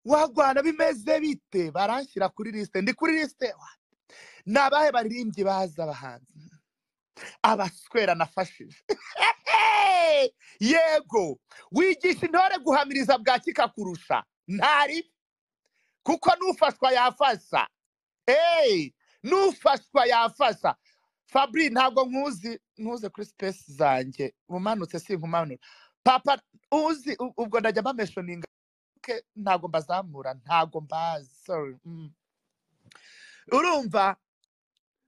wagwana bimeze bite baranshyira kuri lisite ndi kuri lisite ni abahe baririmbyi bazi abahanzi abaswera nafashije yego wigisha intore guhamiriza bwakika kurusha ntari kuko n'ufashwa yafasha eee n'ufashwa yafasha fabri ntabwo nkuzi ntuze kuri sipesi zanjye umanutse si nkumanura papa uzi u- ubwo ndajya mbameshoninga ke ntabwo mbazamura ntabwo mbazi sorry mm. urumva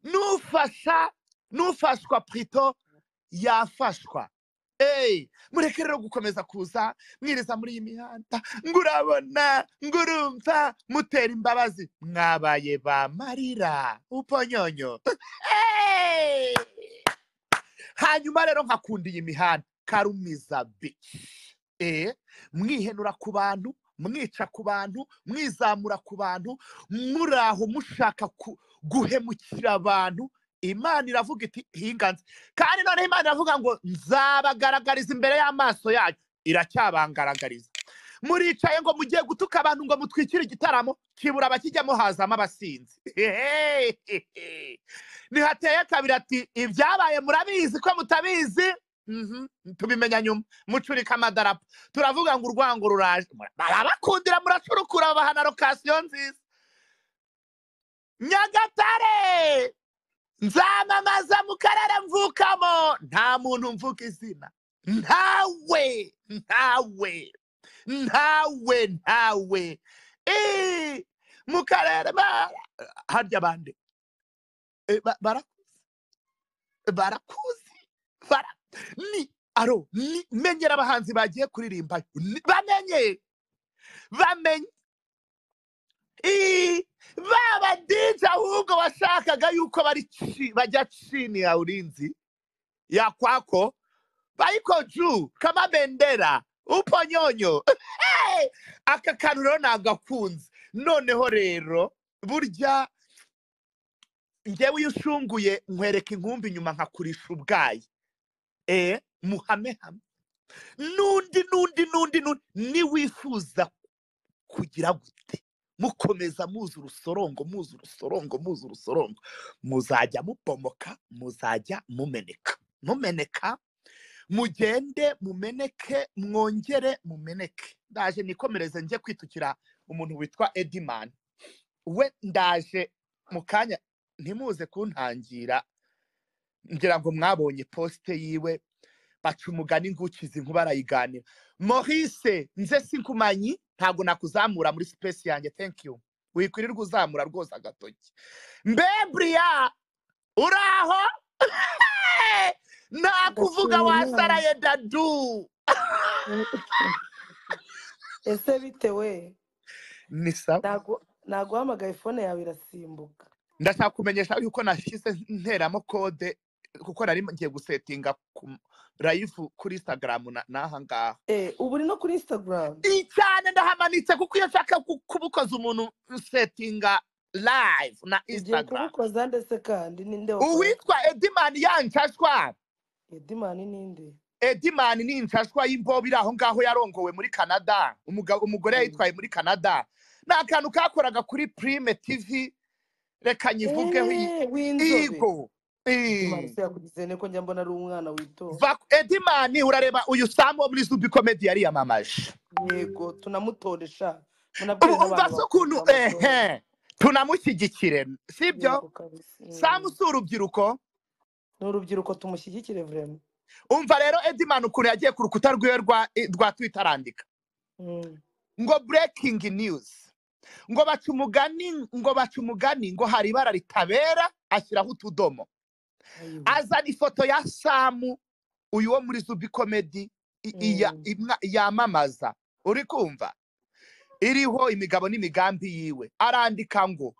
n'ufasha n'ufashwa purito yafashwa eee mureke rero gukomeza kuza mwiriza muri iyi mihanda ngurabona ngurumva mutera imbabazi mwabaye ba marira uponyonyo Hey! hanyuma rero nkakunda iyi mihanda karumiza bici eh mwihenura ku bantu mwica ku bantu mwizamura ku bantu muri aho mushaka ku- guhemukira abantu imana iravuga iti hinganze kandi noneho imana iravuga ngo nzabagaragariza imbere y'amaso yanyu iracyabangaragariza muricaye ngo mugiye gutuka abantu ngo mutwikire igitaramo kibura abakijyamo hazamo abasinzi Hehehehe. nihateye kabiri ati ibyabaye murabizi ko mutabizi Mhm, tubimenya nyuma mucurika amadarapo turavuga ngo urwango ruraje Mura- barabakundira muracurukura babahana lokasiyo nziza nyagatare nzamamaza mu karere mvukamo nta muntu mvuga izina ntawe ntawe ntawe ntawe Ee, mu karere ba- harya bande Eh, ba- bara barakuzi bara ni aro ni menyera abahanzi bagiye kuririmba ni- bamenye bamenye Ii, ba badije ahubwo washakaga yuko bari chi- bajya chini ya ulinzi ya kwako bayiko juu kama bendera uponyonyo Hey! aka kantu rero nagakunze noneho rero burya njyewe iyo ushunguye nkwereka inkumbi inyuma nkakurisha ubwayi eh muhame hamwe n'undi n'undi n'undi n'undi niwifuza kugira gute mukomeza muzi urusorongo muzi urusorongo muzi urusorongo muzajya mubomoka muzajya mumeneka mumeneka mugende mumeneke mwongere mumeneke ndaje nikomereze njye kwitukira umuntu witwa ediman we ndaje mu kanya ntimuze kuntangira ngira ngo mwabonye posite yiwe baca umugani ngukiza inkuba arayiganira Maurice nze sinkumanyi ntabwo nakuzamura muri space yanjye thank you wikwirirwa uzamura rwose agatoki mbe buriya uraho nakuvuga ndashimira wasaraye dadu ese bitewe ni sawa naguhamagaye fone yawe irasimbuka ndashaka kumenyesha yuko nashize nteramo kode kuko nari ngiye gusetinga ku live kuri instagram na- n'aha ngaha Eh, ubu uri no kuri instagram iyi cyane ndahamanitse kuko iyo nshaka ku- kubukoza umuntu setinga live na ugiye instagram kubukoza ndetse kandi ninde wakora uwitwa edimani ya nshashwa edimani ninde edimani ni inshashwa y'imbobo iri aho ngaho yarongowe muri canada Umugabo- umugore Mm. yayitwaye muri canada ni akantu kakoraga kuri prime tv reka nyivugeho iyi- Eh, w'inzobe igo edimani Eh, se yakugize nte ko njya mbona ari umwana witonda va- edimani urareba uyu samu wo muri zubi komedi yariyamamaje yego tunamutoresha ubu munabwire umva n'abantu se bakuru ukuntu bamutora ehe tunamushyigikire sibyo yego kabisa samu Mm. si urubyiruko ni urubyiruko tumushyigikire vrema umva rero edimani ukuntu yagiye ku rukuta rwiwe rwa rwa twita arandika Mm. ngo breaking news ngo baca umugani ngo baca umugani ngo hari ibara ritabera ashyiraho utudomo ayiwe azana ifoto ya samu uyu wo muri zubi komedi i- iya- Mm. imwa- yamamaza uri kumva iriho imigabo n'imigambi yiwe arandika ngo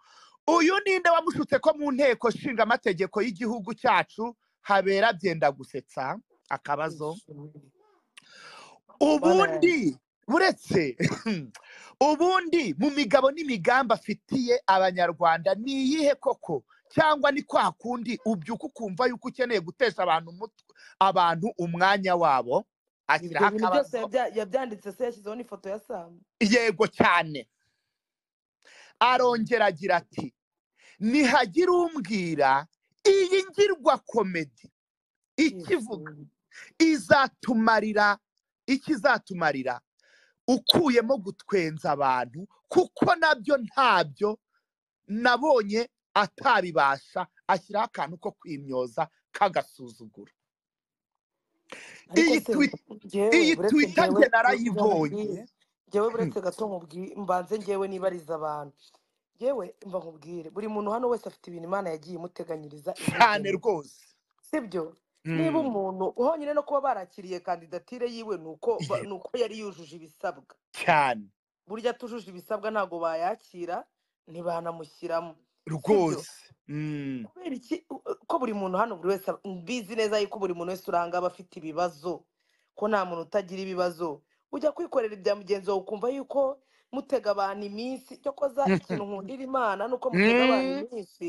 uyu ninde wamushutse ko mu nteko nshinga amategeko y'igihugu cyacu habera byenda gusetsa akabazo Ishimwe. bana ubundi buretse ubundi mu migabo n'imigambi afitiye abanyarwanda ni iyihe koko cyangwa ni kwa kundi ubyuka ukumva yuko ukeneye gutesha abantu umutwe abantu umwanya wabo ibyo ashyiraho bintu byose akabazo yabya- yabyanditse se yashyizeho n'ifoto ya samu yego cyane arongera agira ati nihagira umbwira iyi ngirwa komedi ikivuga izatumarira iki izatumarira ukuyemo gutwenza abantu kuko nabyo ntabyo nabonye atabibasha ashyiraho akantu ko kwimyoza k'agasuzuguro Ariko iyi se, twi- jyewe iyi buretse Twitter jyewe njye buretse narayibonye. nkubwire, jyewe buretse gato nkubwi- mbanze njyewe nibariza abantu jyewe mba nkubwire buri muntu hano wese afite ibintu imana yagiye imuteganyiriza cyane imugenera. rwose sibyo niba Mm, umuntu honyine no kuba barakiriye kandidatire yiwe ni uko ba- yego, ni uko yari yujuje ibisabwa cyane burya atujuje ibisabwa ntabwo bayakira ntibanamushyiramo sibyo rwose Mm, kubera iki u- u- ko buri muntu hano buri wese ab- mbizi neza yuko buri muntu wese uranga aba afite ibibazo ko nta muntu utagira ibibazo ujya kwikorera ibya mugenzi wawe ukumva yuko mutega abantu iminsi cyo koza ikintu nkundira imana ni uko mutega abantu Mm, iminsi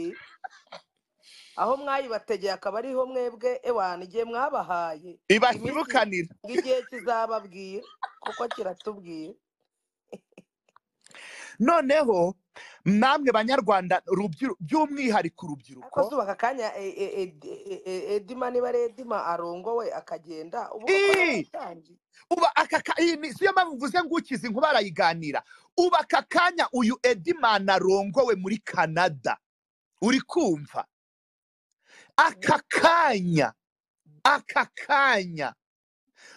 aho mwayibategeye akaba ariho mwebwe ewana igihe mwabahaye iminsi ibashyibukanira ngo igihe kizababwira kuko kiratubwira noneho namwe banyarwanda rubyiru- by'umwihariko ariko urubyiruko zuba aka kanya e- e- Edi- e- e- edima niba ari edima arongowe akagenda ubu koko yaba ii atangiye uba aka ka- iyi ni- siyo mpamvu mvuze ngo ukize inkuba arayiganira uba aka kanya uyu edimana arongowe muri canada uri kumva aka kanya aka kanya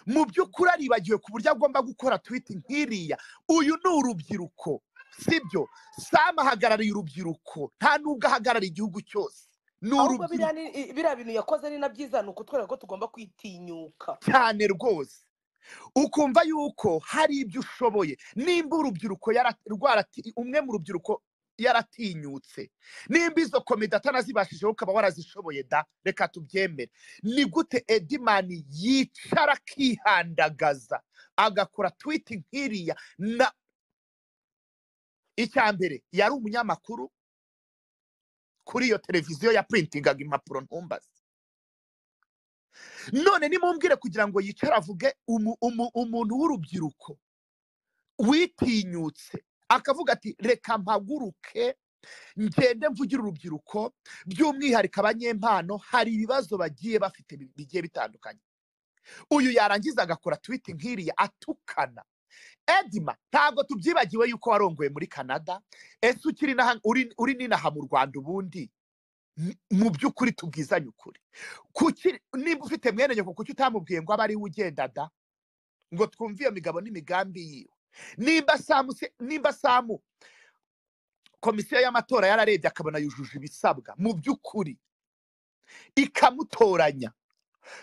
mu by'ukuri aribagiwe ku buryo agomba gukora twiti nk'iriya uyu ni urubyiruko sibyo sam ahagarariye urubyiruko nta n'ubwo ahagarariye igihugu cyose ni ahubwo biriya urubyiruko ni- i- biriya bintu yakoze ari na byiza ni ukutwereka ko tugomba kwitinyuka cyane rwose ukumva yuko hari ibyo ushoboye nimba urubyiruko yara- rwarati- umwe mu rubyiruko yaratinyutse nimba izo komite atanazibashije ukaba warazishoboye da reka tubyemere ni gute edimani yicara akihandagaza agakora twiti nk'iriya na icya mbere yari umunyamakuru kuri iyo televiziyo yaprintingaga impapuro ntumbaze none nimumbwire kugira ngo yicare avuge umu- umu- umuntu w'urubyiruko witinyutse akavuga ati reka mpaguruke ngende mvugire urubyiruko by'umwihariko abanyempano hari ibibazo bagiye bafite bi- bigiye bitandukanye uyu yarangiza agakora twiti nk'iriya atukana edima ntabwo tubyibagiwe yuko warongoye muri canada ese ukiri n'aha- uri uri n'inaha mu rwanda ubundi Ni- mu by'ukuri tubwizanye ukuri Kuki- niba ufite mwene nyoko kuki utamubwiye ngo abe ari we ugenda da ngo twumve iyo migabo n'imigambi yiwe nimba samu se- nimba samu komisiyo y'amatora yararebye akabona yujuje ibisabwa mu by'ukuri ikamutoranya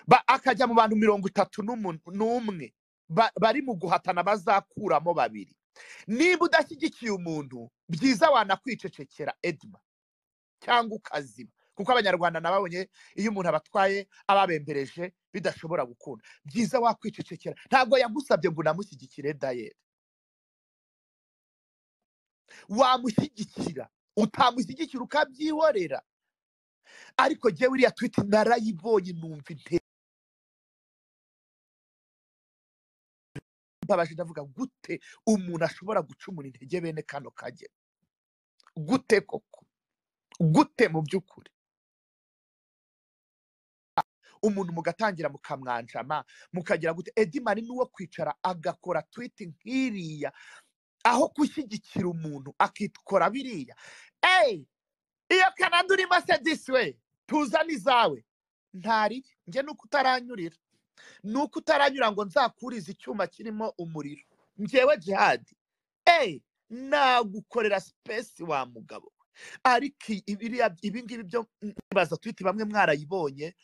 ba- akajya mu bantu mirongo itatu n'umu- n'umwe ba- bari mu guhatana bazakuramo babiri niba udashyigikiye umuntu byiza wanakwicecekera edma cyangwa ukazima kuko abanyarwanda nababonye iyo umuntu abatwaye ababembereje bidashobora gukunda byiza wakwicecekera ntabwo yagusabye ngo unamushyigikire dayeri wamushyigikira utamushyigikira ukabyihorera ariko njyewe iriya twiti narayibonye numva intera mbabaje ndavuga gute umuntu ashobora gucumura intege bene kano kage gute koko gute mu by'ukuri umuntu mugatangira mukamwanjama mukagira gute edimani ni uwo kwicara agakora twiti nk'iriya aho gushyigikira umuntu akikora biriya eyi iyo kanada urimo se disi we tuzane izawe ntari njye ni uko utaranyurira ni uko utaranyura ngo nzakurize icyuma kirimo umuriro njyewe jihadi eyi nagukorera sipesi wa mugabo we ariko i- ibiriya- ibi ngibi byo nibaza twite bamwe mwarayibonye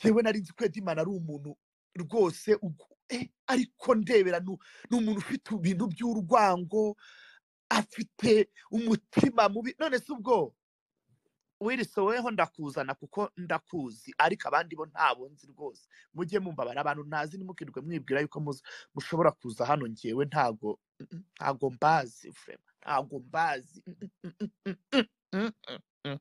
njyewe nari nzi ko edimana ari umuntu rwose ugu- eh, ariko ndebera ni u- ni umuntu ufite ibintu by'urwango afite umutima mubi none se ubwo wirisa woweho ndakuzana kuko ndakuzi ariko abandi bo ntabo nzi rwose mujye mumbabara abantu ntazi ntimukirirwe mwibwira yuko muza- mushobora kuza hano ngewe ntago mm, ntago mbazi vrema ntago mbazi mm, mm, mm, mm, mm, mm, mm, mm.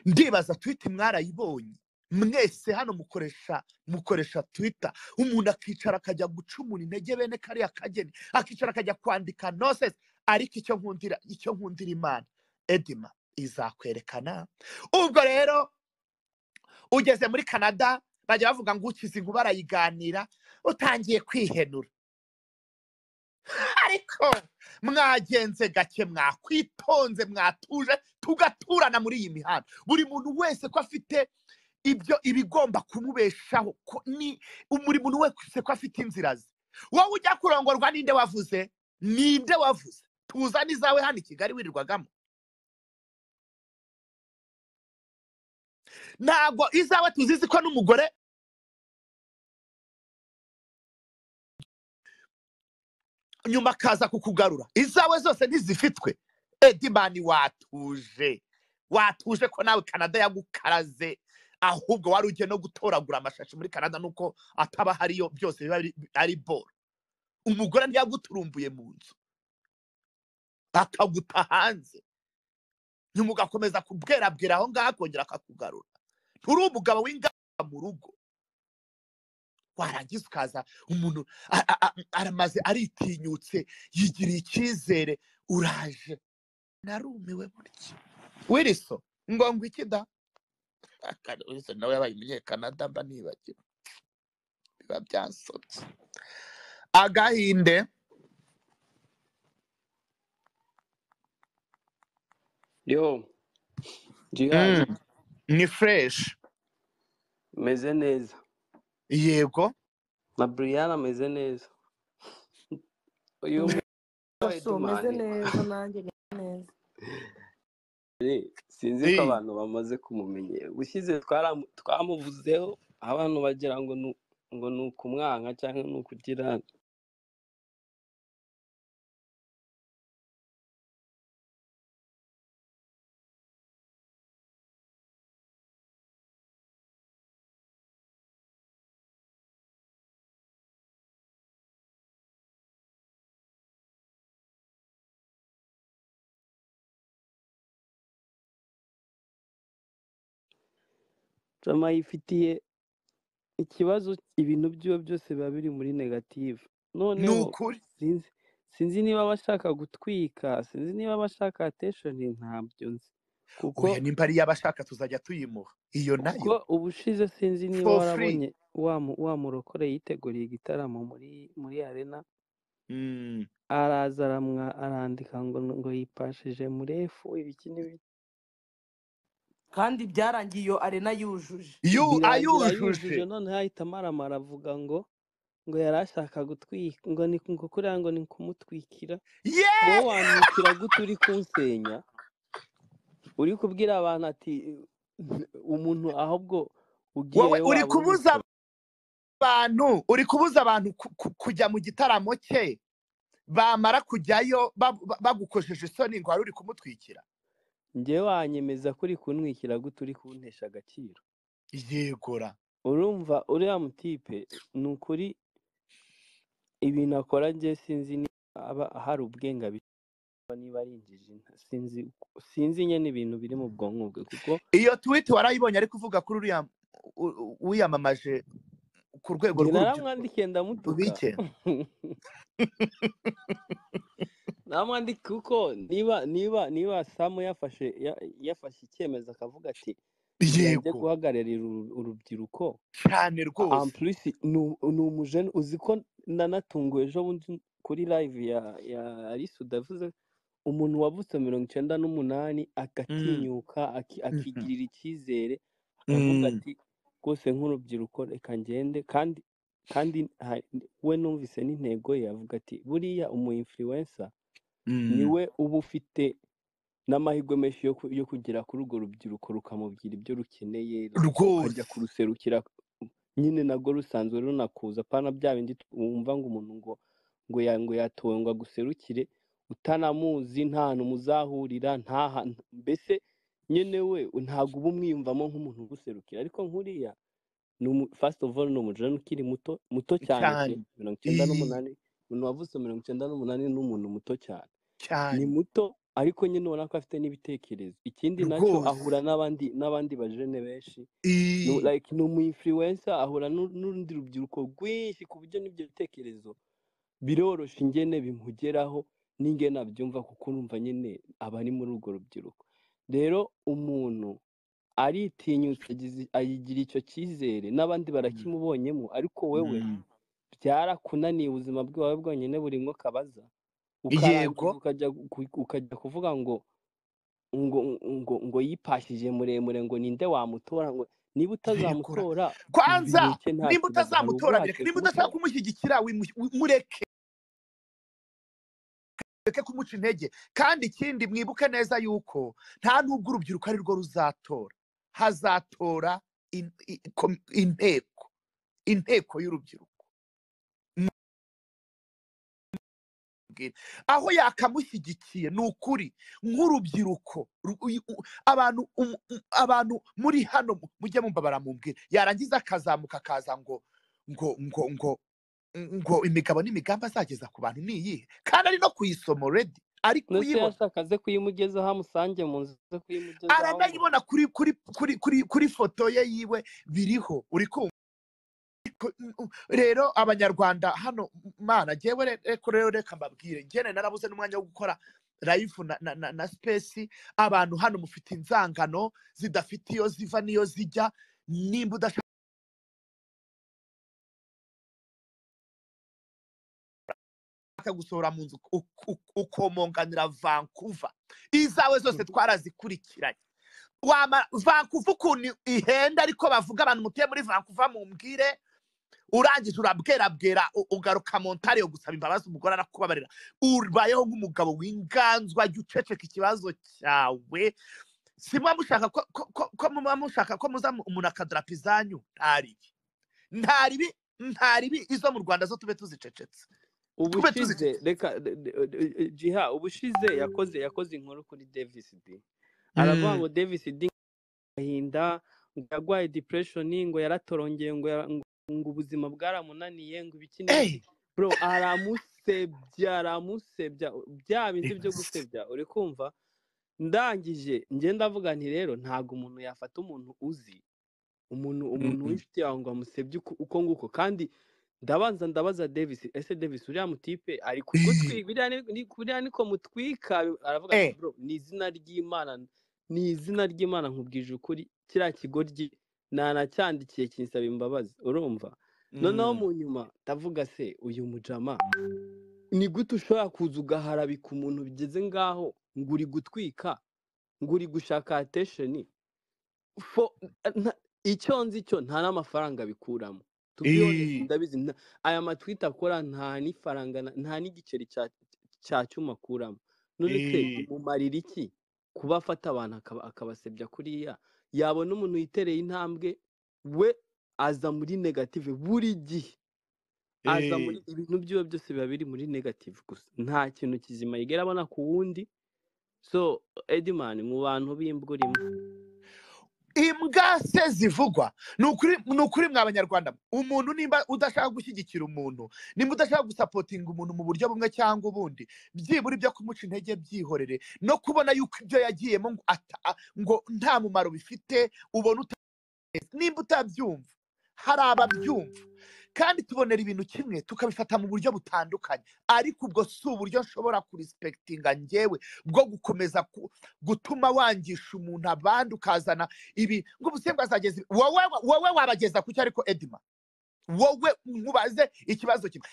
ndibaza twita mwarayibonye mwese hano mukoresha mukoresha twita umuntu akicara akajya gucumura intege bene kariya kageni akicara akajya kwandika nonsense ariko icyo nkundira icyo nkundira imana edima izakwerekana ubwo rero ugeze muri canada bajya bavuga ngo ukize inkuba arayiganira utangiye kwihenura ariko mwagenze gake mwakwitonze mwatuje tugaturana muri iyi mihanda buri muntu wese ko afite ibyo ibigomba kumubeshaho ko ni buri muntu wese ko afite inzira ze wowe ujya kurongorwa ninde wavuze ninde wavuze tuzane izawe hano i kigali wirirwagamo ntabwo izawe tuzizi ko n'umugore nyuma akaza kukugarura izawe zose ntizifitwe edimani watuje watuje ko nawe canada yagukaraze ahubwo wari ugiye no gutoragura amashashi muri canada nuko ataba ahariyo byose biba biri- ari boro umugore ntiyaguturumbuye mu nzu akaguta hanze nyuma ugakomeza kubwerabwera aho ngaho akongera akakugarura nturi umugabo w'ingamba mu rugo warangiza ukaza umuntu a- a- a- aramaze aritinyutse yigiriye icyizere uraje narumiwe burya wiriso ngo ngo iki da Kare wiriso nawe yabaye umunyekanada mba nibagiwe biba byansobye agahinde yo jihazi Mm, ni fureshi meze neza yego na briana ameze neza uyu mwana wa Basho meze edumani neza nanjye meze neza sinzi ko abantu bamaze kumumenyera ushyize twaramu- twamuvuzeho abantu bagira ngo ni ngo ni ukumwanka cyangwa ni ukugira jama yifitiye ikibazo ibintu byiwe byose biba biri muri negative ni noneho ukuri sinzi sinzi niba bashaka gutwika sinzi niba bashaka atesheni ntabyo nzi kuko oya nimba ariyo aba ashaka tuzajya tuyimuha iyo kuko nayo ubushize sinzi niba for free warabonye wa mu- wa murokore yiteguriye igitaramo muri muri arena Mm, araza aramwa arandika ngo ngo yipashije murefu ibiki n'ibi- kandi byarangiye iyo arena yujuje yu birangira yujuje ayujuje noneho ahita amaramara avuga ngo ngo yari ashaka gutwika ngo ni ngo kuriya ngo ni kumutwikira wowe yeee wamwitira gute uri kunsenya uri kubwira abantu ati umuntu ahubwo wowe ugiyeyo uri waba kubuza ubikora abantu uri kubuza abantu ku- ku- kujya mu gitaramo cye bamara kujyayo ba- ba- bagukojeje isoni ngo wari uri kumutwikira njyewe wanyemeza ko uri kunwikira gute uri kuntesha agaciro yegora urumva uriya mutipe ni ukuri ibintu akora njye sinzi niba aba hari ubwenga niba ari injiji nta- sinzi sinzi nyine ibintu biri mu bwonko bwe kuko iyo tweet warayibonye ariko uvuga kuri uriya u- u- wiyamamaje ku rwego njye rw'urubyiruko naramwandikiye ndamutuka ubike naramwandika kuko niba niba niba samu yafashe ya- yafashe icyemezo akavuga ati yanjye yego guhagararira uru- urubyiruko cyane rwose ampulisi ni umujene uzi ko nanatunguwe ejo bundi kuri live ya ya alice udavuze umuntu wavutse mirongo icyenda n'umunani Mm, agatinyuka aki- mhm, akigirira icyizere akavuga mm. ati rwose nk'urubyiruko reka ngende kandi kandi ha- we numvise n'intego ye avuga ati buriya umu influencer ni Mm, we uba ufite n'amahirwe menshi yo ku- yo kugera kuri urwo rubyiruko rukamubwira ibyo rukeneye ru- rukajya rwose kuruserukira nyine nabwo rusanzwe runakuza apana bya bindi tu- wumva ngo umuntu ngo ngo ya- ngo yatowe ngo aguserukire utanamuzi nta hantu muzahurira nta hantu mbese nyine we ntabwo uba umwiyumvamo nk'umuntu uguserukira ariko nk'uriya ni umu first of all ni umujene ukiri muto muto cyane cyane pe mirongo icyenda iyi n'umunani umuntu wavutse mirongo icyenda n'umunani ni umuntu muto cyane ni cyane muto ariko nyine ubona ko afite n'ibitekerezo ikindi nacyo rwose ahura n'abandi n'abandi bajene benshi ni- iyi like ni umu influencer ahura n'u- n'urundi rubyiruko rwinshi ku buryo n'ibyo bitekerezo biroroshye ingene bimugeraho ninge nabyumva kuko numva nyine abari muri urwo rubyiruko rero umuntu aritinyutse agize- ayigira icyo cyizere n'abandi barakimubonyemo ariko wowe Mm. byarakunaniye ubuzima bwawe bwonyine burimo akabaza Yego. ukarangiza ukajya gu- ukajya kuvuga ngo ngo ngo ngo yipashije muremure ngo ninde wamutora ngo Yego. niba utazamutora kwanza bimuke nta nimba kibazo hari utazamutora bireke ubwatsi nimba udashaka kumutora kumushyigikira wimu- wi- mureke mureke kumuca intege kandi ikindi mwibuke neza yuko nta nubwo urubyiruko ari rwo ruzatora hazatora in- i- kom- inteko inteko y'urubyiruko mbwira. aho yakamushyigikiye ni ukuri nk'urubyiruko ru- uyu- u- abantu um- um- abantu muri hano mu- mujye mumva baramubwira yarangiza akazamuka akaza ngo ngo ngo ngo ngo imigabo n'imigambi azageza ku bantu ni iyihe kandi ari no kuyisoma already ari ndetse kuyibona yashakaze kuyimugezaho amusange mu nzu ze kuyimugezaho ngo aranayibona kuri kuri kuri kuri kuri foto ye yiwe biriho uri kumva Ko- u- rero abanyarwanda hano mana ngewe re- reko rero reka mbabwire ngene narabuze n'umwanya wo gukora live na, na, na, na space abantu hano mufite inzangano zidafite iyo ziva n'iyo zijya nimba udashaka gusohora mu nzu u- u- ukomonganira vancouver izawe zose twarazikurikiranye wama vankuva ukuntu ihenda ariko bavuga abantu mutuye muri vankuva mumbwire urangije urabwerabwera u- ugaruka mu ntare yo gusaba imbabazi umugore arakubabarira ubayeho nk'umugabo w'inganzwa jya uceceka ikibazo cyawe simba mushaka ko ko- ko- ko muba mushaka ko muza mu- umuntu akadarapo izanyu nta ribi nta ribi nta ribi izo mu rwanda zo tube tuzicecetse tube ubushize tuzicecetse reka de- de- de- jiha ubushize yakoze yakoze inkuru kuri davis d aravuga Mm, ngo davis d agahinda ngo yarwaye depression ngo yaratorongeye ngo yara- ngo ngo ubuzima bwaramunaniye ngo ibiki n'ibiki eh, bro aramusebya aramusebya bya bindi byo gusebya uri kumva ndangije ngenda avuga nti rero ntabwo umuntu yafata umuntu uzi umuntu umuntu Mm, w'inshuti yawe ngo amusebye uko uko nguko kandi ndabanza ndabaza davis ese davis uriya mutipe ari kugutwika biriya ni- ni- biriya niko mutwika aravuga ati eh, bro ni izina ry'imana ni izina ry'imana nkubwije ukuri kiriya kigoryi nanacyandikiye kinsaba imbabazi urumva noneho mm, mu nyuma ndavuga se uyu mujama ni gute ushobora kuza ugaharabika umuntu bigeze ngaho ngo uri gutwika ngo uri gushaka atesheni fo nta- icyo nzi cyo nta n'amafaranga bikuramo to be honest eh, ndabizi nta- aya matwita akora nta n'ifaranga na- nta n'igiceri cya cya cyuma akuramo none se eh, bimumarira iki kuba afata abantu akaba- akabasebya kuriya yabona umuntu yitereye intambwe we aza muri negative buri gihe aza muri eh. ibintu byiwe byose biba biri muri negative gusa nta kintu kizima yigera abona ku wundi so edimani mu bantu b'imbwa urimo imbwa se zivugwa ni ukuri ni ukuri mwa banyarwanda umuntu nimba udashaka gushyigikira umuntu nimba udashaka gusapotinga umuntu mu buryo bumwe cyangwa ubundi byibura ibyo kumuca intege byihorere no kubona yuko ibyo yagiyemo ngo ata- a- ngo nta mumaro bifite ubona uta- nimba utabyumva hari ababyumva kandi tubonera ibintu kimwe tukabifata mu buryo butandukanye ariko ubwo si uburyo nshobora kurisipekitinga ngewe bwo gukomeza ku- gutuma wangisha umuntu abandi ukazana ibi ngo ubusembwa azageza ibi. wowe wowe wabageza ku cyo ariko edima wowe nkubaze ikibazo kimwe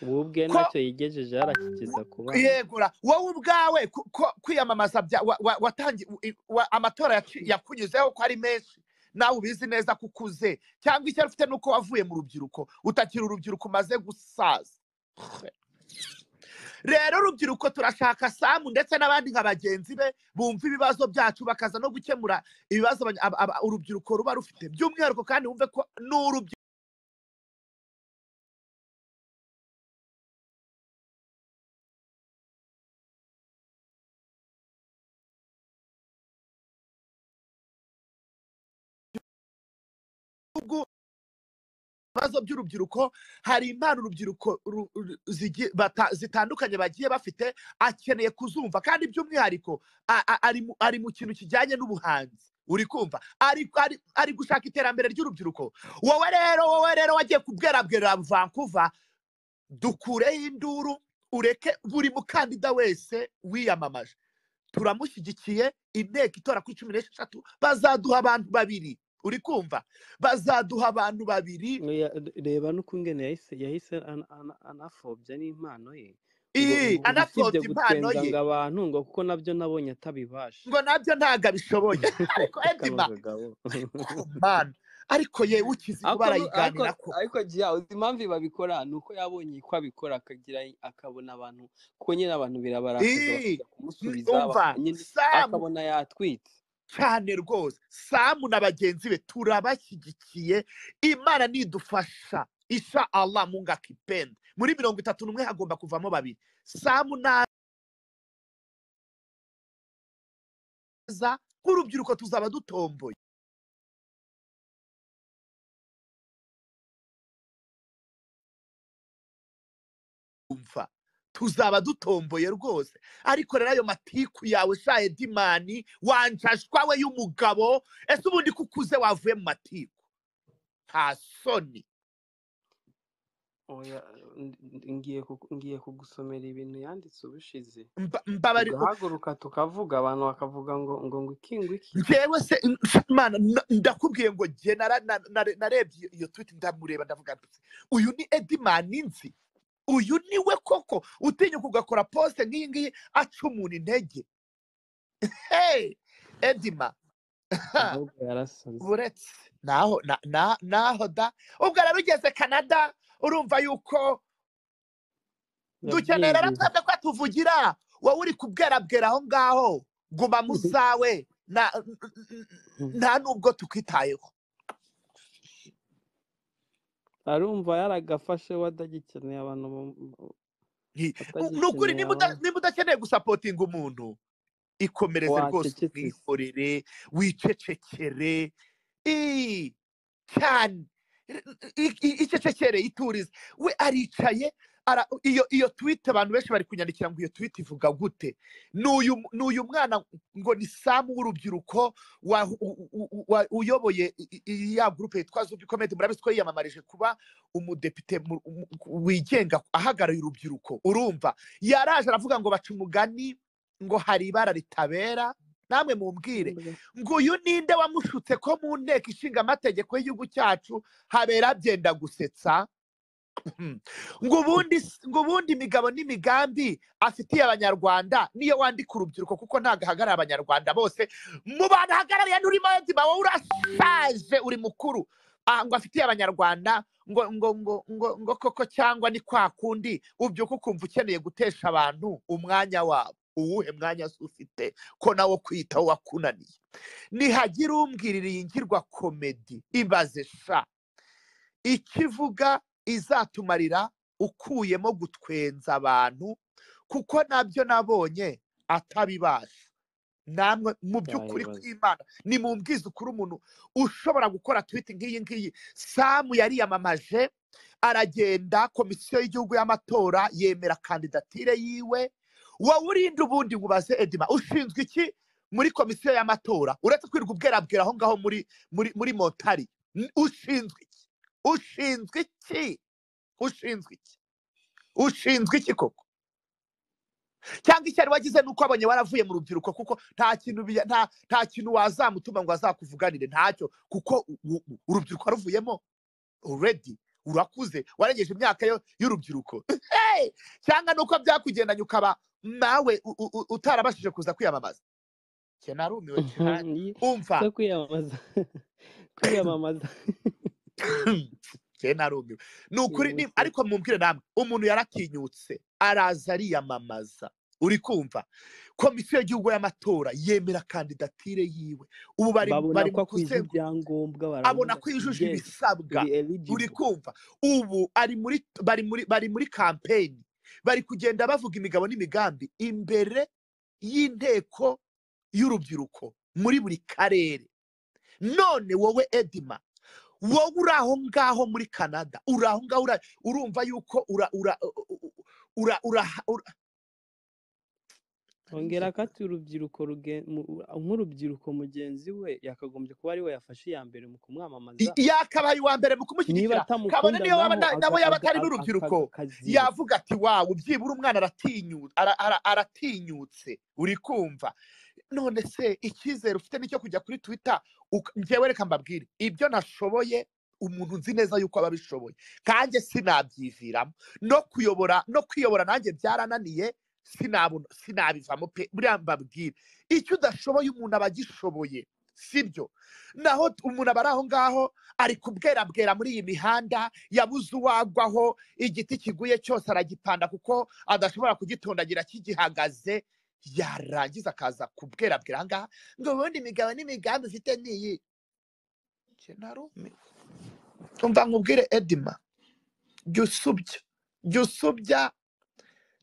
ubu bwe ko ntacyo yigejeje yarakigeza ku bana yegura wowe ubwawe ku- ko- kwiyamamaza bya- wa- wa- watangi- u- i- wa- amatora yaci- yakunyuzeho ko ari menshi nawe ubizi neza ko ukuze cyangwa icyo ufite ni uko wavuye mu rubyiruko utakiri urubyiruko umaze gusaza rero urubyiruko turashaka samu ndetse n'abandi nka bagenzi be bumva ibibazo byacu bakaza no gukemura ibibazo abanya- aba- aba- urubyiruko ruba rufite by'umwihariko kandi wumve ko n'urubyiruko ibibazo by'urubyiruko hari impano urubyiruko ru- ru- zigi- bata- zitandukanye bagiye bafite akeneye kuzumva kandi by'umwihariko a- a- ari mu ari mu kintu kijyanye n'ubuhanzi uri kumva ari ari- ari gushaka iterambere ry'urubyiruko wowe rero wowe rero wagiye kubwerabwera vancouver dukureho induru ureke buri mukandida wese wiyamamaje turamushyigikiye inteko itora kuri cumi n'esheshatu bazaduha abantu babiri uri kumva bazaduha abantu babiri Oya, reba n'ukungene yahise yahise ana- ana- anapfobya n'impano ye iyi anapfobya impano gutwenga ye ngo abantu ngo kuko nabyo nabonye atabibasha ngo nabyo ntabwo abishoboye ariko edima k'abagabo mana ariko yewe ukizi kuba ariko arayiganira ko ariko jya uzi impamvu babikora ni uko yabonye ko abikora akagira akabona abantu kuko nyine abantu birabarakaza iyi bakajya kumusubiza umva baka- nyine samu akabona yatwitse cyane rwose samu na bagenzi be turabashyigikiye imana nidufasha isha allah munga kipenda muri mirongo itatu n'umwe hagomba kuvamo babiri samu naza nk'urubyiruko tuzaba dutomboye umva tuzaba dutomboye rwose ariko rero ayo matiku yawe sha edimani wanjashwa we y'umugabo ese ubundi ko ukuze wavuye mu matiku nta soni Oya, n- n- ngiye kuku- ngiye kugusomera ibintu yanditse ubushize Mba- mbabari tugahaguruka tukavuga abantu bakavuga ngo ngo ngo iki ngo iki njyewe se n- mana n- ndakubwiye ngo jye nara- na- na- narebye iyo iyo tweet ndamureba ndavuga nti uyu ni edimani nzi uyu ni we koko utinyuka ugakora posite nk'iyi ngiyi aca umuntu intege hey edima ha, ahubwo yarasaze buretse naho na- na- naho da ubwo rero ugeze canada urumva yuko dukenera rero yabyiyumvira twebwe ko tuvugira wowe uri kubwerabwera aho ngaho guma mu zawe na- n- n- n- nta nubwo tukwitayeho arumva yaragafashe we atagikeneye abantu bamu- Nti, u- ni ukuri atagikeneye niba uda- abantu niba udakeneye gusapotinga umuntu ikomereze rwose wacecetse se umwikorere wicecekere Ii, cyane I- i- icecekere iturize we aricaye ara- iyo iyo twite abantu benshi bari kunyandikira ngo iyo twite ivuga gute ni uyu mu- ni uyu mwana ngo ni samu w'urubyiruko wa- u- u- u- wa- uyoboye i- i- ya gurupe yitwa zubi komedi murabizi ko yiyamamarije kuba umudepite mu- mu- wigenga ahagarariye urubyiruko urumva yaraje aravuga ngo baca umugani ngo hari ibara ritabera namwe mumbwire Mbwa. ngo uyu ninde wamushutse ko mu nteko ishinga amategeko y'igihugu cyacu habera byenda gusetsa Hmm. ngo ubundi s- ngo ubundi imigabo n'imigambi afitiye abanyarwanda niyo wandika urubyiruko kuko ntabwo ahagarariye abanyarwanda bose mu bantu ahagarariye nturimo yonzima wowe urashaje uri mukuru Ah, ngo afitiye abanyarwanda ngo ngo ngo ngo ngo koko cyangwa ni kwa kundi ubyuka ukumva ukeneye gutesha abantu umwanya wabo uwuhe mwanya se ufite ko nawo kwitaho wakunaniye nihagira umbwirira iyi ngirwa komedi ibaze sha ikivuga izatumarira ukuyemo gutwenza abantu kuko nabyo nabonye atabibasha namwe mu by'ukuri yayibaza kw'imana ni mu ukuri umuntu ushobora gukora twiti nk'iyi ngiyi samu yariyamamaje aragenda komisiyo y'igihugu y'amatora yemera kandidatire yiwe wowe urinde ubundi ngubaze edima ushinzwe iki muri komisiyo y'amatora uretse kwirirwa ubwerabwera aho ngaho muri muri muri montari N- ushinzwe iki ushinzwe iki ushinzwe iki ushinzwe iki koko cyangwa icyo ari wagize ni uko abonye waravuye mu rubyiruko kuko nta kintu biya- nta nta kintu wazamutuma ngo azakuvuganire ntacyo kuko u- u- u- urubyiruko waruvuyemo already urakuze warengeje imyaka yo- y'urubyiruko Hey! cyangwa ni uko byakugendanye ukaba nawe u- u- u- utarabashije kuza kwiyamamaza cye narumiwe cyane Iyi- umva se kwiyamamaza kwiyamamaza cye narumiwe ni ukuri ni yibutse ariko mumbwire namwe umuntu yaratinyutse araza ariyamamaza uri kumva komisiyo y'igihugu y'amatora yemera kandidatire yiwe ubu bari babona bari ko mu akwije kuzengu ibyangombwa abona baravuga ko ati yujuje yes ibisabwa uri uri eligible kumva ubu ari muri bari muri bari muri kampeni bari kugenda bavuga imigabo n'imigambi imbere y'inteko y'urubyiruko muri buri karere none wowe edima wowe uri aho ngaho muri canada uri aho ngaho ura- urumva yuko ura ura ura ura ura- ongera akati urubyiruko ruge- mu- nk'urubyiruko mugenzi we yakagombye kuba ari we yafashe iya mbere mu kumwamamaza yakabaye uwa mbere mu niba kumushyigikira kabone atamukunda niyo waba naho na- aga- nabo yaba aga- atari aga- n'urubyiruko aka- akaziba yavuga ati wawe ubyibura umwana aratinyutse aratinyutse uri kumva none se icyizere ufite nicyo kujya kuri twita njyewe reka mbabwire ibyo nashoboye umuntu nzi neza yuko aba abishoboye kanjye sinabyiviramo no kuyobora no kwiyobora nanjye byarananiye sinabona sinabivamo pe buriya mbabwire icyo udashoboye umuntu aba agishoboye sibyo naho t- umuntu aba ari aho ngaho ari kubwerabwera muri iyi mihanda yabuze uwagwaho igiti kiguye cyose aragipanda kuko adashobora kugitondagira kigihagaze yarangiza akaza kubwerabwira aha ngaha ngo ubundi imigabo n'imigambi ufite niyi njye narumiwe umva nkubwire edima jya usubya jya usubya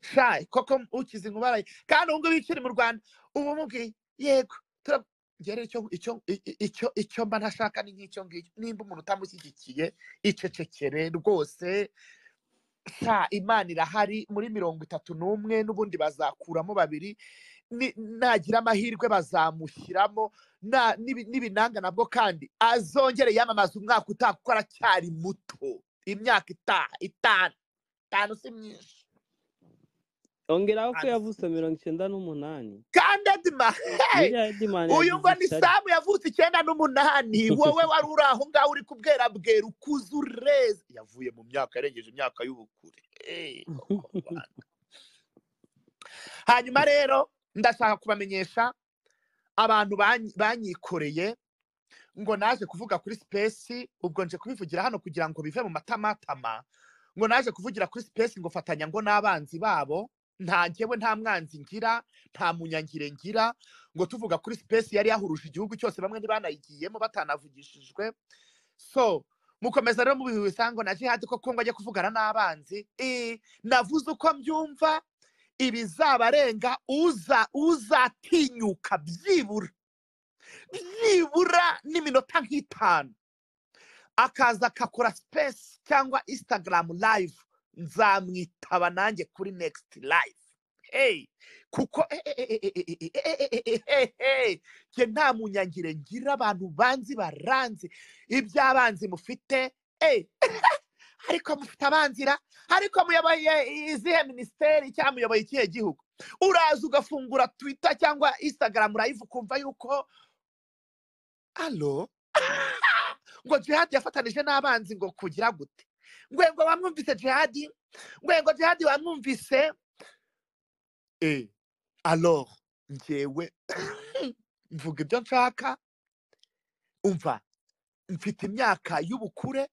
shayi koko ukize inkuba kandi ubu ngubu iyo ukiri mu rwanda uba umubwiye yego tura ngere icyo icyo i- i- icyo icyo mba ntashaka ni nk'icyo ngicyo nimba umuntu utamushyigikiye icecekere rwose nta imana irahari muri mirongo itatu n'umwe n'ubundi bazakuramo babiri ni- nagira amahirwe bazamushyiramo na- nibi- n'ibinanga nabwo kandi azongere yamamaze umwaka utaha kuko aracyari muto imyaka itaha itanu itanu si myinshi ongeraho ko itanu si yavutse myinshi mirongo icyenda n'umunani kandi edima hey! biriya edimani uyu yagize ngo ni icyo ari samu yavutse icyenda n'umunani wowe wari uri aho ngaho uri kubwera bwera ukuze ureze yavuye mu myaka yarengeje imyaka y'ubukure Hey, koko Rwanda. hanyuma rero ndashaka kubamenyesha abantu banyi- banyikoreye ngo naje kuvuga kuri sipesi ubwo nje kubivugira hano kugira ngo bive mu matamatama ngo naje kuvugira kuri sipesi ngo fatanya ngo n'abanzi babo nta njyewe nta mwanzi ngira nta munyangire ngira ngo tuvuga kuri sipesi yari yahuruje igihugu cyose bamwe ntibanayigiyemo batanavugishijwe so mukomeza rero mubihuza ngo na jihadi koko ngo ajye kuvugana n'abanzi Eh, navuze uko mbyumva ibizabarenga uza uzatinyuka byibura byibura n'iminota nk'itanu akaza akakora sipesi cyangwa instagram live nzamwitaba nanjye kuri next live hey kuko njye nta munyangire ngira abantu banzi baranzi iby'abanzi mufite eh, ariko mufite abanzira ariko muyoboye izihe minisiteri cyangwa muyoboye ikihe gihugu uraza ugafungura twita cyangwa instagram live ukumva yuko alo ngo jihadi yafatanije n'abanzi ngo kugira gute ngwengo wamwumvise jihadi ngwengo jihadi wamwumvise eh alors njyewe mvuga ibyo nshaka umva mfite imyaka y'ubukure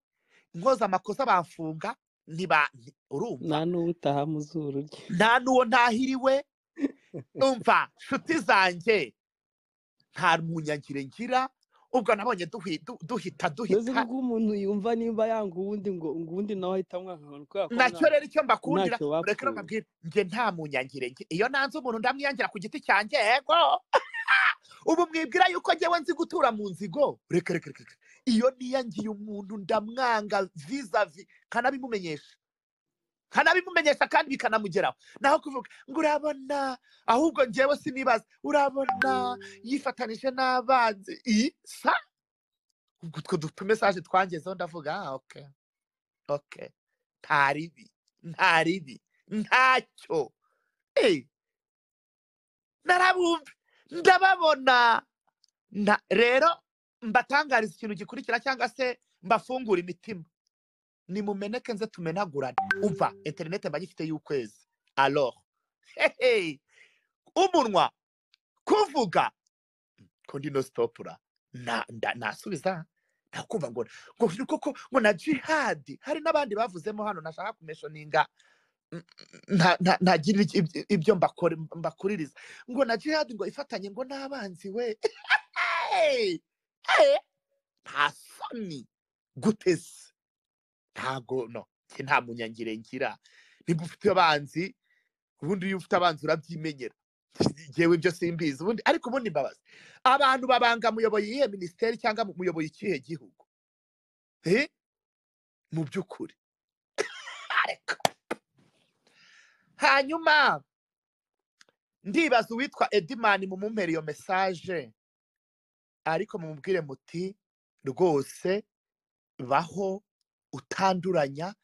nkoze amakosa bamfunga ntiba nti- urumva nta n'uwo utaha mu zuru rye nta n'uwo ntahiriwe umva nshuti zanjye nta munyagire ngira ubwo nabonye duhi- du- duhita mbese duhita kuko umuntu yumva nimba yanga uwundi ngo ngo uwundi nawe ahita amwanka kubera ko nacyo mwa- rero icyo mbakundira ntacyo mureke rero bapfuye mbabwire njye nta munyangire ngira iyo nanze umuntu ndamwiyangira ku giti cyanjye yego ubu mwibwira yuko njyewe nzi gutura mu nzigo reka reka reka reka. iyo niyangiye umuntu ndamwanga vizavi kanabimumenyesha kanabimumenyesha kandi bikanamugeraho naho kuvuga ngo urabona ahubwo njyewe sinibaza urabona yifatanije n'abanzi iyi sa ubwo utwo dutu mesaje twangezeho ndavuga ah okay okay nta ribi nta ribi ntacyo Eh, narabumva ndababona Na- rero mbatangariza ikintu gikurikira cyangwa se mbafungura imitima nimumeneke nze tumenagurane umva interineti mba ngifite y'ukwezi alors hehe umunwa kuvuga ko ndino stopura na- nda- nasubiza nakumva ngo ngo ni koko ngo na jihadi hari n'abandi bavuzemo hano nashaka kumeshoninga nta- nta- ntagira iki- ibyo ibyo mbakore- mbakuririza ngo na jihadi ngo ifatanye ngo n'abanzi we Hey! Hey! nta soni guteze ntago no njye nta munyangire ngira niba ufite abanzi ubundi iyo ufite abanzi urabyimenyera yewe ibyo simbizi ubundi ariko ubundi mbabazi abantu babanga muyoboye iyihe minisiteri cyangwa mu- muyoboye ikihe gihugu Eh? mu by'ukuri ariko hanyuma ndibaza uwitwa edimani mumumpera iyo mesaje ariko mumubwire muti rwose baho utanduranya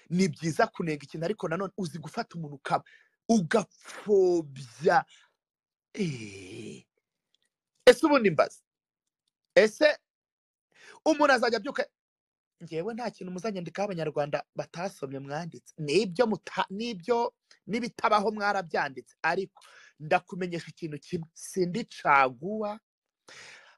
ni byiza kunenga ikintu ariko nanone uzi gufata umuntu ukaba ugapfobya Eh, ese ubundi mbaza ese umuntu azajya abyuka ngewe nta kintu muzanyandikaho abanyarwanda batasomye mwanditse nibyo muta nibyo n'ibitabaho mwarabyanditse ariko ndakumenyesha ikintu kimwe sindi caguwa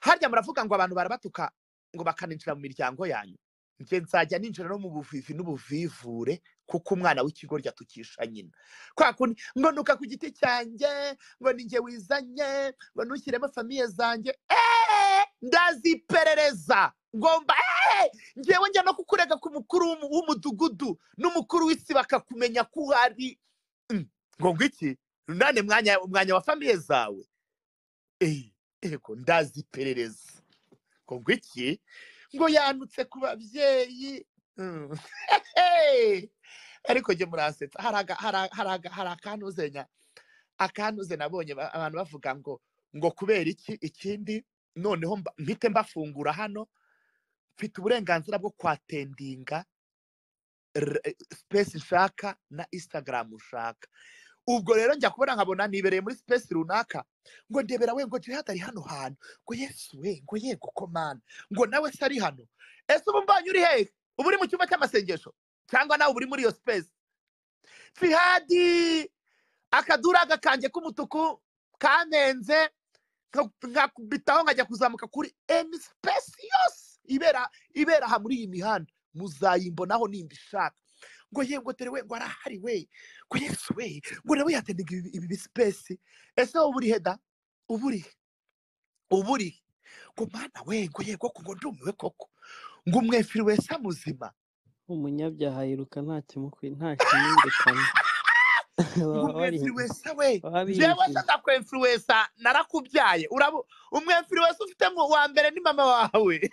harya muravuga ngo abantu barabatuka ngo bakaninjira mu miryango yanyu njye nzajya ninjira no mu buvivi n'ubuvivure kuko umwana w'ikigoryi atukisha nyina kwa kundi ngo nuka ku giti cyanjye ngo ni njye wizanye ngo nushyiremo famiye zanjye eee ndaziperereza ngomba eee ngewe njya no kukurega ku mukuru w'umu- w'umudugudu n'umukuru w'isi bakakumenya ko uhari Mm, ngo ngwiki nane mwanya mwanya wa famiye zawe Eh, ego ndaziperereza ngo ngwiki ngo yanutse ku babyeyi Mm. Hey! ariko njye muransetsa hari aga- hari a- hari aga- hari akanuzenya akanuze nabonye ba- abantu bavuga ngo ngo kubera iki ikindi noneho mba- mpite mbafungura hano mfite uburenganzira bwo kwatendinga r- space nshaka na instagram nshaka ubwo rero njya kubona nkabona nibereye muri space runaka ngo ndebera we ngo jihad ari hano hantu ngo yesu we ngo yego komana ngo nawe se ari hano ese ubu mbanye uri hehe uba uri mu cyumba cy'amasengesho cyangwa nawe uba uri muri iyo space jihadi akaduraga kanjye k'umutuku kanenze nka- nkakubitaho nkajya kuzamuka kuri eni space yose ibera ibera aha muri iyi mihanda muzayimbonaho nimba ishaka ngo yewe ngo dore we ngo arahari we ngo yesu we ngo nawe yatendaga ibi ibi bisipesi ese wowe urihe da uba urihe uba urihe ngo mana we ngo yego ko ngo ndumiwe koko ngo umwefiri wese amuzima umunyabyaha yiruka nta kimukwi nta ngo kimwirukana baba bari umwefiriwesa we baba njyewe se binjiye ndakwefiriwesa narakubyaye urabu umwefiriwesa ufite mu wa mbere ni mama wawe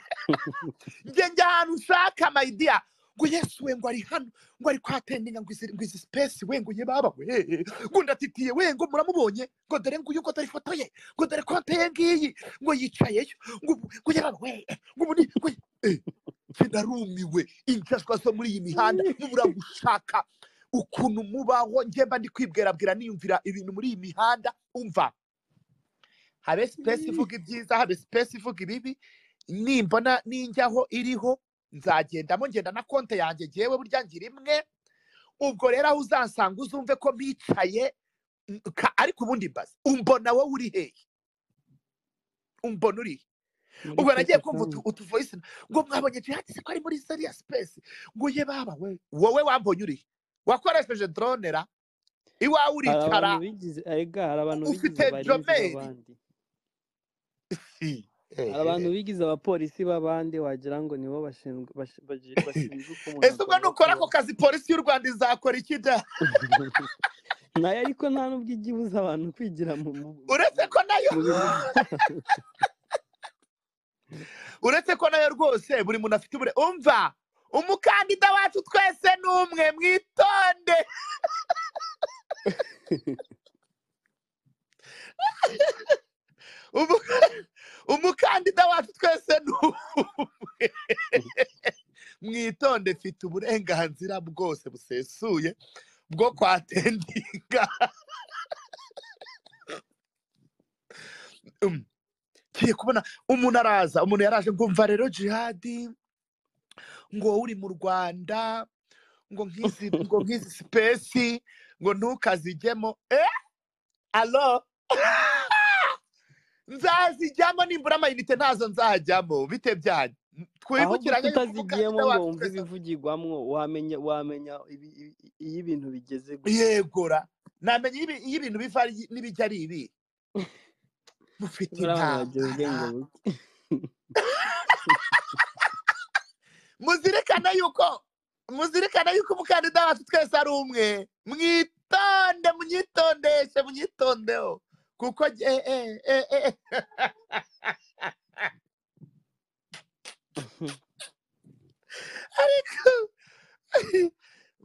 njye njya ahantu ushaka mayidiya ngo yesu we ngo ari hano ngo ari kwatendinga ngo izi ngo izi sipesi we ngo ye baba we ngo ndatitiye we ngo muramubonye ngo dore nguyu ngo dore ifoto ye ngo dore konte ye ngiyi ngo yicayeyo ngo ubu- ngo ye baba we ngo ubu ni ngo ye- eh, njye ndarumiwe injajwa zo muri iyi mihanda mubura gushaka ukuntu mubaho njyemba ndi kwibwerabwira niyumvira ibintu muri iyi mihanda umva habe sipesi ivuga ibyiza habe sipesi ivuga ibibi nimbona ninjyaho iriho nzagendamo ngenda na konte yanjye ngewe burya ngira imwe ubwo rero aho uzansanga uzumve ko mpicaye n- ka- ariko ubundi mbaza umbona wowe uri hehe umbona uri he? muri ubwo nagiye kumva telefone utuvoyisi ngo mwabonye jihadi se ko ari muri seriya sipesi ngo ye baba we wowe wambonye uri he? wakoresheje drone ra iwawe hari abantu uricara bigize ega hari abantu bigize ufite abarinzi jomeri b'abandi hari abantu bigize abapolisi b'abandi wagira ngo nibo bashinzwe bash- baji- bashinzwe uko umuntu ese ubwo agomba nukora ako kubaho kazi polisi y'u rwanda izakora iki da nayo ariko nta n'ubwo ijya ibuza abantu kwigira mu mu- uretse ko nayo mu bintu byabo uretse ko nayo rwose buri muntu afite ubure umva umukandida wacu twese ni umwe mwitonde Umu- umukandida wacu twese ni umwe mwitonde mfite uburenganzira bwose busesuye bwo kwatendinga Um, ngiye kubona umuntu araza umuntu yaraje ngo umva rero jihadi ngo wowe uri mu rwanda ngo nk'izi ngo nk'izi sipesi ngo ntukazijyemo eh alo nzazijyamo nimbura amayinite ntazo nzajyamo bite byanyu ahubwo twibukiranye yuko tutazigiyemo umukandida ngo wacu wumve twese ibivugirwamwo wamenya wamenya ibi- ibi- iyo ibintu bigeze gusa yegora ntamenya iyo ibi- iyo ibintu biva ari- n'ibijya ari ibi mufite muri abantu bagira intambara ubwenge buke muzirikane yuko muzirikane yuko umukandida wacu twese ari umwe mwitonde munyitondeshe munyitondeho kuko ge- eh, eh, eh, eh. ariko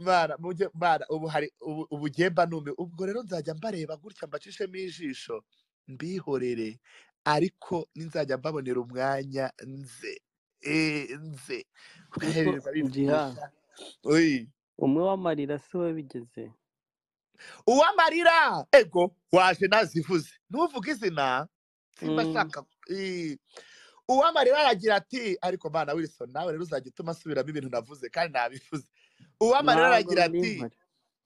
mwana mujye mwana ubu hari ubu ubu gemba nume ubwo rero nzajya mbareba gutya mbacishemo ijisho mbihorere ariko ninzajya mbabonera umwanya nze eh, nze ugahereza Jiha. bipfusha oyi umwe w'amarira si we bigeze uwamarira ego waje nazivuze ntuvuge izina simba Mm. shaka eh, uwamarira aragira ati ariko mana wilson nawe rero uzajya utuma asubiramo ibintu navuze kandi nabivuze uwamarira ntabwo aragira biri ati mpari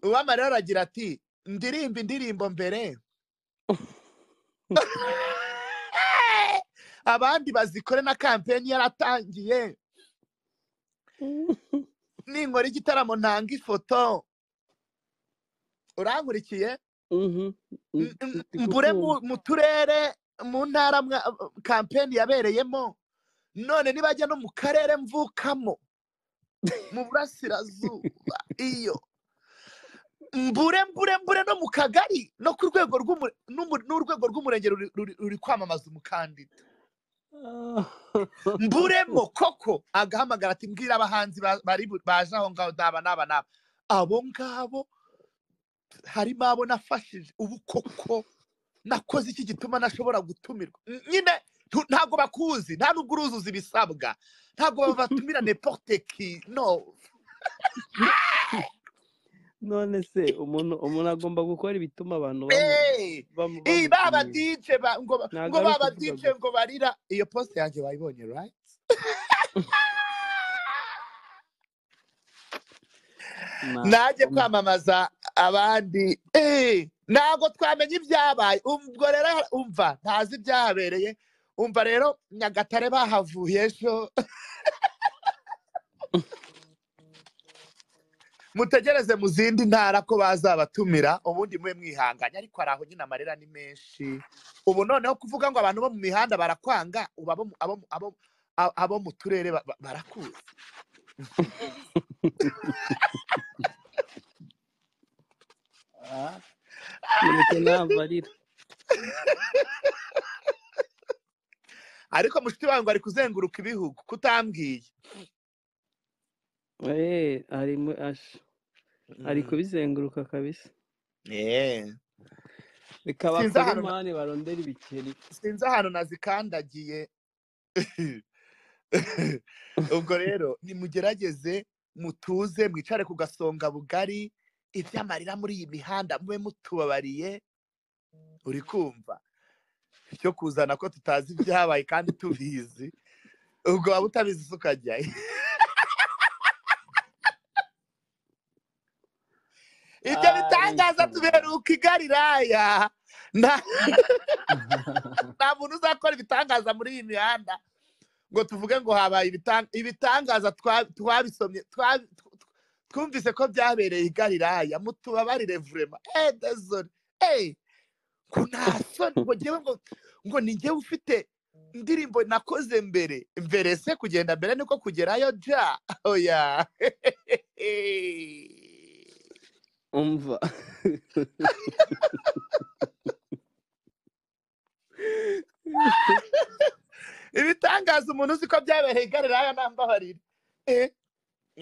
uwamarira aragira ati ndirimba indirimbo mbere abandi bazikore na kampeni yaratangiye ninkora igitaramo ntanga ifoto urankurikiye Mhm. M- Ndi- m- ndi mbure kukumva. mu mu turere mu ntara mwa- kampeni yabereyemo none nibajya no mu karere mvukamo mu burasirazuba iyo mbure mbure mbure no mu kagari no ku rwego rw'umure- n'umu- n'urwego rw'umurenge ruri- ruri ruri kwamamaza umukandida mburemo koko agahamagara ati mbwira abahanzi ba- bari bu- baje aho ngaho n'aba n'aba n'aba abo ngabo harimo abo nafashije ubu koko nakoze iki gituma ntashobora gutumirwa N- nyine ntu- ntabwo bakuzi nta nubwo uruzuza ibisabwa ntabwo ba- batumira neporte ki no none se umuntu umuntu agomba gukora ibituma abantu bamu- Eh, bamu- iyi baba bamutumira dj ba- ngo ba- ntabwo ngo ari baba ukuvuga dj gusa ngo barira iyo poste yanjye wayibonye right ntabwo najye kwamamaza abandi Eh, ntabwo twamenya ibyabaye ubwo rero umva ntazi ibyahabereye umva rero nyagatare bahavuye ejo mutegereze mu zindi ntara ko bazabatumira ubundi mube mwihanganye ariko hari aho nyine amarira ni menshi ubu noneho kuvuga ngo abantu bo mu mihanda barakwanga ubu abo mu- abo mu- abo mu- a- abo mu turere ba- ba- barakuzi mureke ntabwo arira ariko mushiti wawe ngo ari kuzenguruka ibihugu kutambwiye Eh, ari mu- ash- ari Mm. kubizenguruka kabisa Eh. reka sinzi bakore ahantu na- mani barondere ibikeri sinzi ahantu nazikandagiye ubwo rero nimugerageze mutuze mwicare ku gasonga bugari iby'amarira muri iyi mihanda mube mutubabariye uri kumva cyo kuzana ko tutazi ibyabaye kandi tubizi ubwo waba utabizi se ukajyayo ibyo bitangaza tuberuka igariraya nta nta muntu uzakora ibitangaza muri iyi mihanda ngo tuvuge ngo habaye ibitan- ibitangaza twa- twabisomye twa- tw- tw- twumvise ko byabereye i galilaya mutubabarire vurema eh desole eh ngo nta soni ngo njyewe ngo ngo ni njyewe ufite indirimbo nakoze mbere mbere se kugenda mbere niko kugerayo ja oya umva ibitangaza umuntu uzi ko byabereye i galilaya nambabarire eh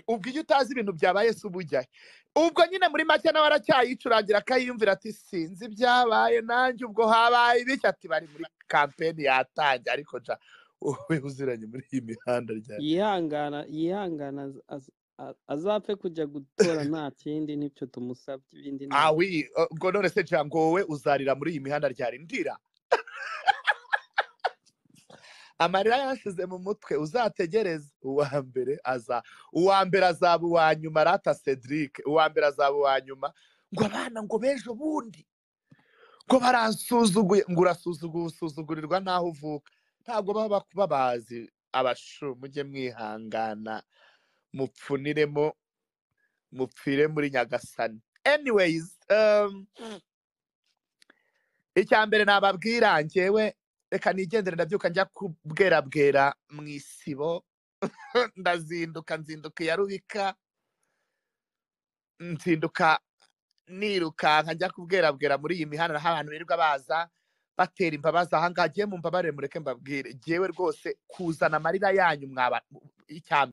ubwo iyo utazi ibintu byabaye se uba ujyahe ubwo nyine muri make nawe aracyayicurangira akayiyumvira ati sinzi ibyabaye nanjye ubwo habaye ibiki ati bari muri kampeni yatangiye ariko nca wowe uziranye muri iyi mihanda ryari yihangana yihangana az- az- a- azapfe kujya gutora nta kindi n'ibyo tumusabye ibindi nta awi eh, ngo none se nca ngo wowe uzarira muri iyi mihanda ryari ndira amarira yashize mu mutwe uzategereze uwa mbere aza uwa mbere azaba uwa nyuma rata cedric uwa mbere azaba uwa nyuma ngo abana ngo b'ejo bundi ko barasuzuguye ngo urasuzuguye usuzugurirwa n'aho uvuka ntabwo baba bak- babazi abashu mujye mwihangana mupfuniremo mupfire muri nyagasani anyways um, icya mbere nababwira ngewe reka nigendere ndabyuka njya kubwerabwera mu isibo ndazinduka nzinduka iya rubika nzinduka nirukanka njya kubwerabwera muri iyi mihanda aho abantu birirwa baza batera imbabazi aha ngaha agiye mu mbabare mureke mbabwire ngewe rwose kuzana amarira yanyu mwaba icya